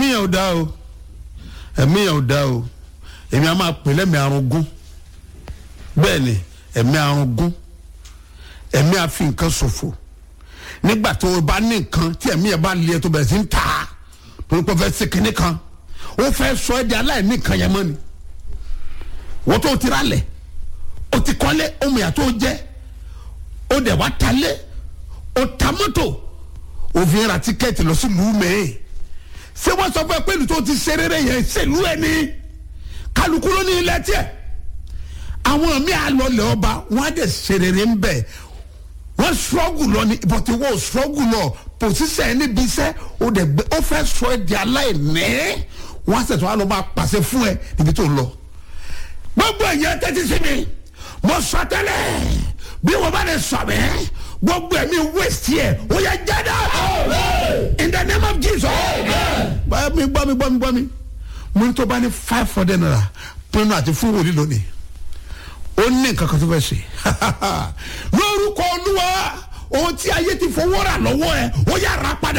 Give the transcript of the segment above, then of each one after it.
ẹ̀mí yẹn ò dá o ẹ̀mí yẹn ò dá o èmi a máa pè lẹ́mìí arúgún bẹ́ẹ̀ ni ẹ̀mí arúgún ẹ̀mí àfi nǹkan ṣòfò nígbà tó o bá ní nǹkan tí ẹ̀mí yẹn bá lé ẹ tó bẹ̀rẹ̀ sí ń ta torí pé o fẹ́ ṣe kinní kan o fẹ́ sọ ẹ́ di aláìní nǹkan yẹn mọ́ ni wọ́n tó o ti ra lẹ̀ o ti kọ́lé ohun ìyá tó o jẹ́ o dẹ̀ wá ta lé o ta mọ́tò o fi ra tíkẹ́ẹ̀tì lọ sí lùú mẹ́ẹ̀ ṣé wọ́n sọ fún ẹ pé ìlú tó ti ṣe rere yẹn ṣèlú ẹ ní kálukú ló ní ilẹ̀ tiẹ̀ àwọn míì àlọ́lẹ̀ ọba wọ́n á dẹ̀ ṣe rere ń bẹ̀ wọ́n struggle lọ ní but wọ́n struggle lọ position ẹni bí iṣẹ́ o dẹ̀ gbé ó fẹ́ sọ ẹ di aláìní wọ́n á sẹ̀tọ̀ wá lọ máa pàṣẹ fún ẹ níbi tó ń lọ gbogbo ẹ̀yẹ tẹ́tí sí mi mo sọ tẹ́lẹ̀ bí wọ́n bá lè sọ mí gbogbo ẹ̀mí waste yẹ o yẹ jáde in the name of Jesus báyọ̀ mi gbọ́ mi gbọ́ mi gbọ́ mi mo ní tó bá ní five hundred naira pinnu àti fún wòlíì lónìí ó ní nǹkan kan tó fẹ́ ṣe lórúkọ olúwa ohun tí ayé ti fowó rà lọ́wọ́ ẹ ó yà rà padà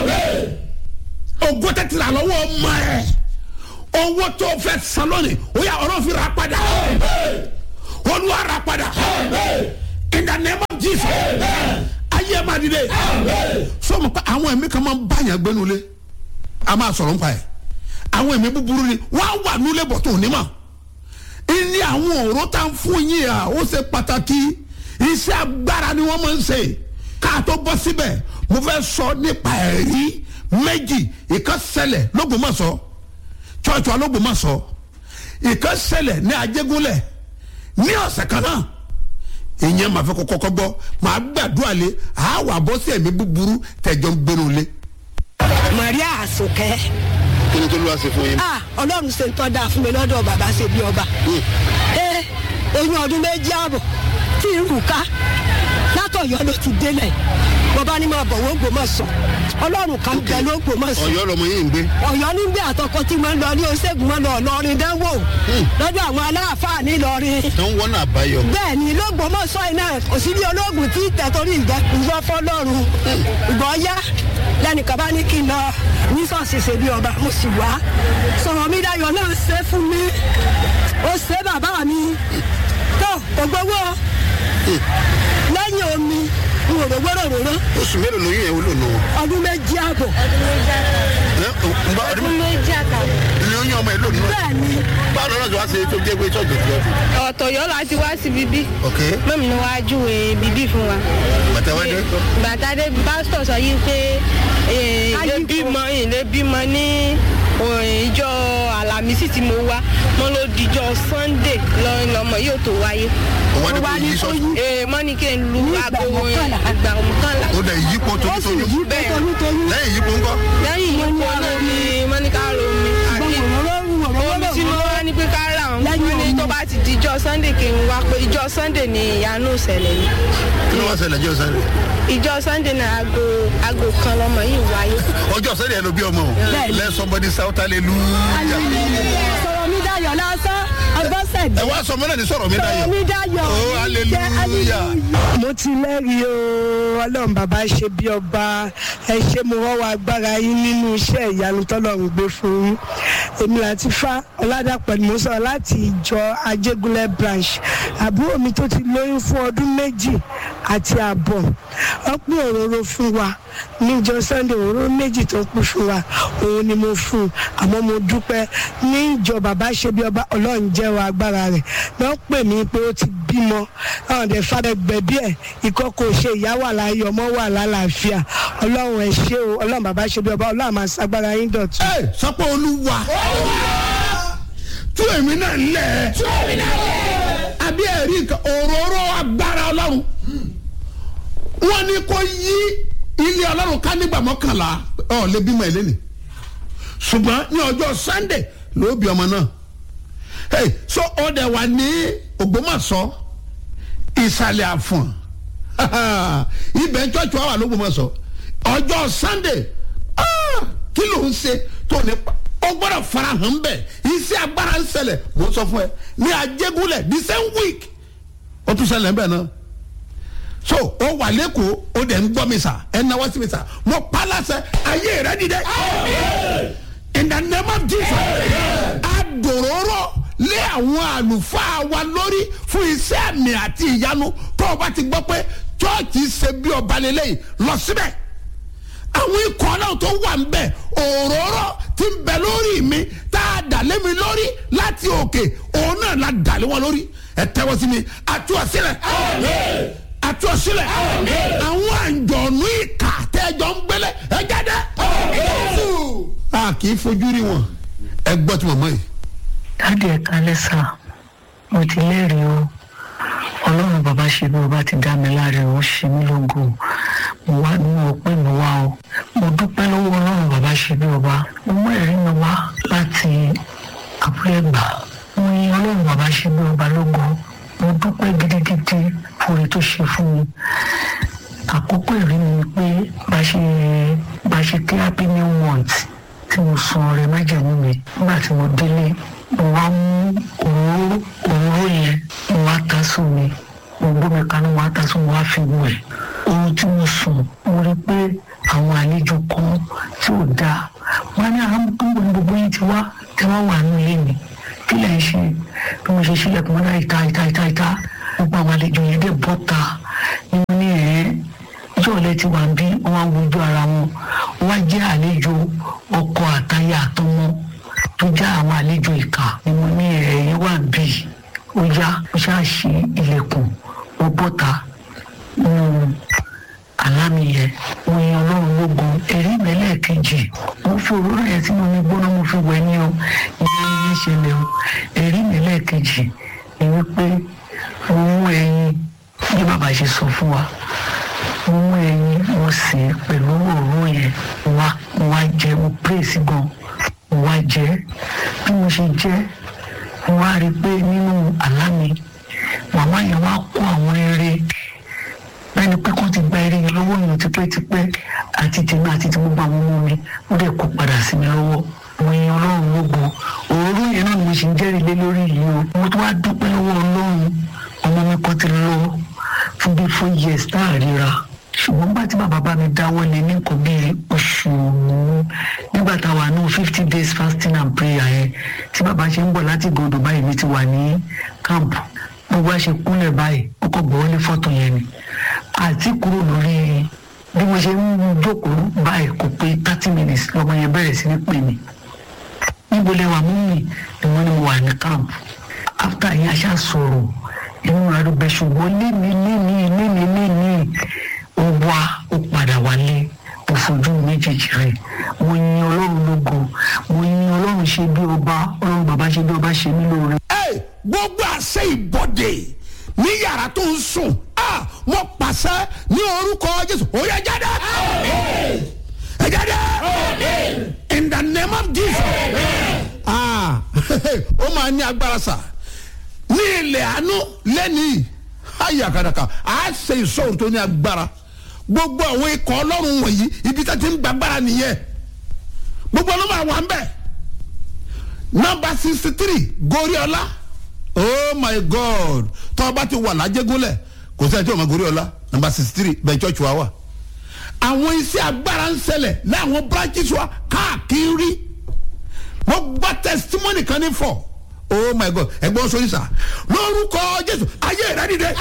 ògo tẹ́tí rà lọ́wọ́ ọmọ ẹ owó tó fẹ́ san lónìí ó yà ọ̀rọ̀ fi rà padà olúwa rà padà in the name of Jesus ayé máa dìde sọmọ pé àwọn ẹ̀mí kan máa ń báyàn gbénu lé a máa sọ̀rọ̀ nípa ẹ̀ àwọn ẹ̀mí búburú ni wọ́n á wà nílé bọ̀ tó ní mọ̀ ní àwọn ọ̀rọ̀ tá ń fún yín à ó ṣe pàtàkì iṣẹ́ agbára ni wọ́n máa ń ṣe ká tó bọ́ síbẹ̀ mo fẹ́ sọ nípa ẹ̀rí méjì ìkan ṣẹlẹ̀ lÓgbómọ̀ṣọ́ chọ́ọ̀chù alÓgbómọ̀ṣọ́ ìkan ṣẹlẹ̀ ní Ajégúnlẹ̀ ní ọ̀sẹ̀ kan náà ìyẹn màá fẹ́ kọ́kọ́ gbọ́ màá gbàdúrà lé àá bọ́ sí ẹ̀mí búburú tẹ̀jọ́ ń gbénu lé. Maria Àsùnkẹ́ kí ni tó ló wá ṣe fún yín. ah ọlọ́run ṣe ń tọ́ da fún mi lọ́dọ̀ bàbá ṣe bí ọba ẹ oyún ọdún méjì ààbọ̀ tí ń rù ká látọ̀yọ́ ló ti délẹ̀ bàbá ni máa bọ̀ wọ́n Ògbómọ̀ṣọ́ ọlọ́run kan bẹ ló Ògbómọ̀ṣọ́ Ọ̀yọ́ lọmọ yìí ń gbé. ọ̀yọ́ ní gbé àtọkọ tí wọ́n lọ ní oṣègùn wọn lọ lọrin dánwò lọ́dọ̀ àwọn aláàfáà ní lọrin tó ń wọ́nà àbáyọ. bẹ́ẹ̀ ni lÓgbómọ̀ṣọ́ iná kò sí bí ológun tí tẹ̀tọ́rí ìjọ ìjọ fọlọ́run ìgbọ́ yá lẹ́nìkan bá ní kí n lọ ní sọ́ọ̀sì ṣe bí ọba mo sì wá sọ̀rọ̀ mi dayọ̀ náà ṣe fún mi ó ṣe bàbá mi tó kò gbowó lẹ́yìn omi n ò rówó ròróró oṣù mélòó lóyún yẹn wúlò nù. ọdún méjì àbọ̀ ọdún méjì àtàwọn. lóyún ọmọ ẹ lónìí. bẹ́ẹ̀ ni báwo lọ́nà tó wá ṣe tó jẹ́ pé ṣọ́ọ̀jù ti ọdún. ọ̀tọ̀yọ́ la ti wá sí bíbí ok mọ́mí ni wàá júwe bíbí fún wa. bàtà wá dé. bàtà dé pásítọ̀ sọ yìí pé eh, ilé Ayípo. bímọ ilé bímọ ní eh, ìjọ àlàmísì tí mo wá mo ló dijọ́ sunday lọ- lọmọ yóò tó wáyé. ó wá ní ó kó wá ní yí kó sọ́ọ̀sì. yí. Eh, mọ́ ní kí n lu Ní ìgbà aago mọ́kànlá. ìgbà mọ́kànlá. ó dẹ̀ yípo ó sì tójútójú. yí Bẹ́ẹ̀. toyúntoyún lẹ́yìn yípo ńkọ́. lẹ́yìn yìí kó lómi mọ́níkà romi àti omi tí mo wá ní pé ká rà wọn Lẹ́yìn wọ́n ní omi. tó bá ti di ìjọ sunday kí n wá pé ìjọ sunday ni ìyanu ìṣẹ̀lẹ̀ yìí kí ló wá ṣẹlẹ̀ jẹ́ ọ̀sán rẹ̀. ìjọ sunday náà aago aago kan lọmọ yìí wáyé. ọjọ́ ọ̀sán rẹ̀ ló bí ọmọ o. Bẹ́ẹ̀ni. let somebody shout hallelujah. sọ̀rọ̀ mi dayọ̀ lásán ọgbọ́nsẹ̀dẹ̀ ẹ wá sọ mọ́lẹ̀ ní sọ̀rọ̀ mi sọ̀rọ̀ dayọ̀. mi dayọ̀ oh hallelujah. mo ti lẹ́rìí o ọlọ́run bàbá ṣe bí ọba ẹ ṣe mo wọ́wọ́ agbára yín nínú iṣẹ́ ìyanu tọ́lọ́run gbé fún yín èmi àti fa ọ̀làdàpọ̀ ni mo sọ láti ìjọ ajégúnlẹ̀ branch àbúrò mi tó ti lóyún fún ọdún méjì àti ààbọ̀ wọ́n pín òróró fún wa níjọ sunday òróró méjì tó pín fún wa òun ni mo fún un àmọ́ mo dúpẹ́ ní ìjọ bàbá ṣe bí ọba ọlọ́run jẹ́wọ́ agbára rẹ̀ wọ́n pè mí pé ó ti bímọ àwọn ọ̀dẹ̀ fàdé gbẹ̀bí ẹ̀ ikọ́ kò ṣe ìyá wà láyé ọmọ wà lálàáfíà ọlọ́run ẹ̀ ṣe o ọlọ́run bàbá ṣe bí ọba ọlọ́run máa ṣagbára yín dọ̀tun. ẹ sọpọ olúwa tú èmi náà lẹ àbí ẹ̀rí nǹkan òróró agbára ọlọ́run wọ́n ní kó yí ilé ọlọ́run ká nígbà mọ́kànlá ọ̀ lè bímọ ẹ̀ lẹ́nìí ṣùgbọ́n ní ọjọ́ sunday ló bí ọmọ náà hey, so ọdẹ wà ní ògbómọ̀ṣọ́ ìsàlẹ̀ àfọ̀n ibẹ̀ ń tọ́jú àwọn àlógbòmọ̀ṣọ́ ọjọ́ sunday ah, kí ló ń ṣe tó ní pa ó gbọ́dọ̀ farahàn bẹ́ẹ̀ iṣẹ́ agbára ń ṣẹlẹ̀ mo sọ fún ẹ ní ajégúnlẹ̀ the same week ó tún ṣẹlẹ̀ bẹ́ẹ̀ náà so ó wà lẹ́kọ̀ọ́ ó dẹ̀ ń gbọ́ mi sà ẹ̀ náwó sí mi sà mo pa láṣẹ ayé rẹ dìde in the name of jesus adòróró lé àwọn àlùfáà wa lórí fún iṣẹ́ àmì àti ìyanu tó o bá ti gbọ́ pé chọ́ọ̀chì ṣe bí ọba lélẹ́yìn lọ síbẹ̀ àwọn ikọ̀ náà tó wà ń bẹ̀ òróró ti ń bẹ lórí mi tá a dà lé mi lórí láti òkè òun náà la dà lé wọn lórí ẹ tẹ́wọ́ sí mi àtú ọ̀sílẹ̀ àtú ọ̀sílẹ̀ àwọn àǹjọ̀nú ìkà tẹ́jọ́ ń gbélé ẹ jáde. a kì í fojú rí wọn ẹ gbọ́ tí màmá yìí. dáàdì ẹ kálẹ́ sà mo ti lẹ́rìí o ọlọ́run bàbá ṣe bí o bá ti dá mi láre o ṣe mí lógo mo wá ní ọpẹ́ mi wá o mo dúpẹ́ lọ́wọ́ ọlọ́run bàbá ṣe bí ọba mo mú ẹ̀rí mi wá láti abúlé gbà mo yin ọlọ́run bàbá ṣe bí ọba lógo mo dúpẹ́ gidigidi fún oore tó ṣe fún mi àkókò ìrí mi ni pé bá ṣe bá ṣe kí happy new month tí mo san ọrẹ májèmú mi nígbà tí mo délé mo wá mú òróró òróró yẹn mo wá ta sómi mo gbómi kaná mo wá ta sómi mo wá fi wẹ̀ ohun tí mo sùn mo rí pé àwọn àlejò kan tí ò dáa wọn ní àwọn gbogbo gbogbo yìí ti wá tí wọn wà nínú ilé mi kí lè ṣe bí mo ṣe sílẹ̀kùn mọ́tà ìta ìta ìta ìta gbogbo àwọn àlejò yẹn dẹ̀ bọ́ta ni mo ní ẹ̀ ìjọ ọ̀lẹ́ ti wà bí wọ́n wá wojú ara wọn wọ́n jẹ́ àlejò ọkọ àtayà àtọmọ tó já àwọn àlejò ìkà ni mo ní ẹ̀yìn wà bí ó yá ó ṣáà ṣí ilẹ̀kùn ó bọ́ta nínú àlámì yẹn mo yan ọlọ́run lógun ẹ̀rí mẹ́lẹ̀ kejì mo fi òróró yẹn tí mo ní gbóná mo fi wẹ̀ ní o ìyá mi ní ṣẹlẹ̀ o ẹ̀rí mẹ́lẹ̀ kejì ni wípé mo mú ẹyin bí bàbá ṣe sọ fún wa mo mú ẹyin mo sè é pẹ̀lú òróró yẹn mo wá mo wá jẹ mo pèsè gan mo wá jẹ bí mo ṣe jẹ mo wá rí i pé nínú àlámì màmá yẹn wá kó àwọn eré bẹ́ẹ̀ni pé kó ti gba eré yẹn lọ́wọ́ yẹn tipẹ́tipẹ́ àti tèmi àti tí gbogbo àwọn ọmọ mi ó dẹ̀ kó padà sí mi lọ́wọ́ mo yan ọlọ́run lógo òróró yẹn náà ni mo ṣe ń jẹ́rìí lé lórí yìí o mo tún wá dúpẹ́ lọ́wọ́ ọlọ́run ọmọ mi kan ti lọ fún bí four years tá a ríra ṣùgbọ́n bá tí bàbá bá mi dáwọ́ lé ní nǹkan bíi oṣù nígbà tá a wà ní fifty days fasting and prayer yẹn tí bàbá ṣe ń bọ̀ láti gòdò báyìí mi ti wà ní camp gbogbo àṣẹ kúnlẹ̀ báyìí ó kọ̀ gbọ́ wọlé fọ́tò yẹn ni àti kúrò lórí bí mo ṣe ń jókòó báyìí kò pé thirty minutes lọ́mọ yẹn bẹ̀rẹ̀ sí ní pè mí níbo lẹ wà mú mi ni wọ́n ní mo wà ní camp after yẹn aṣá sọ̀rọ̀ inú rẹ̀ ló bẹ ṣùgbọ́n lémi lémi lémi lémi ó wá ó padà wálé mo fojú méjèèjì rẹ̀ mo yin ọlọ́run lógo mo yin ọlọ́run ṣe bí ọba ọlọ́run bàbá ṣe bí ọba ṣe mí lóore. ẹ gbogbo àṣẹ ìbọdè ní yàrá tó ń sùn a mo pàṣẹ ní orúkọ jésù ó yẹ jáde ẹ jáde in the name of jesus ah ó máa ní agbára sá ní ilẹ̀ àánú lẹ́nìí ayàkàdàkà á ṣe ìṣòro tó ní agbára gbogbo àwọn ikọ̀ ọlọ́run wọ̀nyí ibi tá ti ń gbàgbára nìyẹn gbogbo ọlọ́run àwọn à ń bẹ̀ nọmba sixty three goriola oh my god tọ́ba ti wà lájẹgúnlẹ̀ kò sẹ́ni tí o ma goriola nọmba sixty three bẹ́ẹ̀ church wa wà àwọn iṣẹ́ agbára ń ṣẹlẹ̀ láwọn branches wa káàkiri mo gbọ́ testimony kan ní fọ oh my god ẹgbọ́n sọ yìí sà lórúkọ jésù ayé rẹ dìde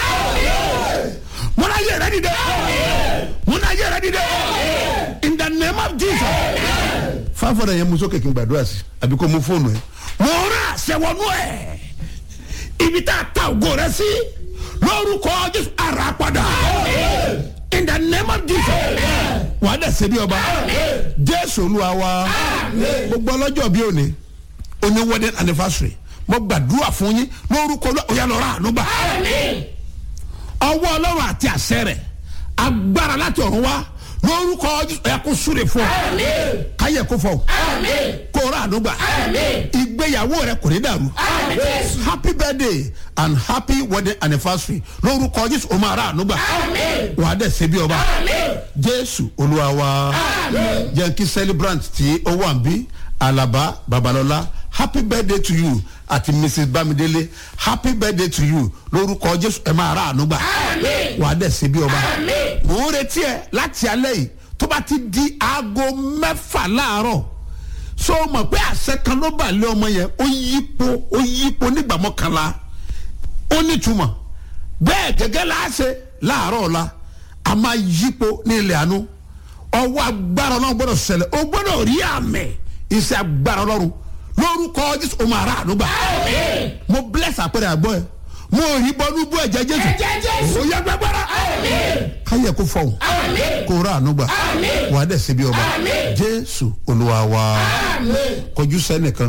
mo ní ayé rẹ dìde mo ní ayé rẹ dìde in the name of jesus fáfọdà yẹn mú sókè kí n gbàdúrà sí àbí kó mú fóònù ẹ mo rà àṣẹwọnú ẹ ibi tá a ta ògo rẹ sí lórúkọ jésù ara padà in the name of jesus wàá dẹ̀ ṣe bí ọba jésù olúwa wa gbogbo ọlọ́jọ́ bí òní oní wedding anniversary mo gbàdúrà fún yín lórúkọ ọ̀yà lọ́ra ànúgbà ọwọ́ ọlọ́run àti àṣẹ rẹ̀ agbára láti ọ̀run wá lórúkọ ẹ kó súre fún ọ káyẹ kó fọ kó rà ànúgbà ìgbéyàwó rẹ kò ní dàrú happy birthday and happy wedding anniversary lórúkọ jésù o máa rà ànúgbà wàá dẹ̀ ṣe bí ọba jésù olúwa wa jẹ́ kí celebrant tí ó wà ń bí alaba babalọla happy birthday to you àti mrs bamidele happy birthday to you lórúkọ jésù ẹ máa rà ànúgbà wàá dẹ̀ ṣe bí ọba mò ń retí ẹ láti alẹ́ yìí tó bá ti di aago mẹ́fà láàárọ̀ so mọ̀ pé àṣẹ kan ló bà lé ọmọ yẹn ó yípo ó yípo nígbà mọ́kànlá ó nítumọ̀ bẹ́ẹ̀ gẹ́gẹ́ la ṣe láàárọ̀ ọ̀la a máa yípo ní ilẹ̀ àánú ọwọ́ agbára ọlọ́run gbọ́dọ̀ ṣẹlẹ̀ o gbọ́dọ̀ rí àmì iṣẹ́ agbára ọlọ́run lórúkọ jésù o máa rà ànúgbà mo bless àpẹẹrẹ àgbọ̀ ẹ mo rí bọ́nú bú ẹ̀jẹ̀ jésù o yẹ gbẹgbẹrẹ káyẹ kó fọhùn kó rà ànúgbà wàá dẹ̀ síbi ọba jésù olúwa wa kọjú sẹ́nìkan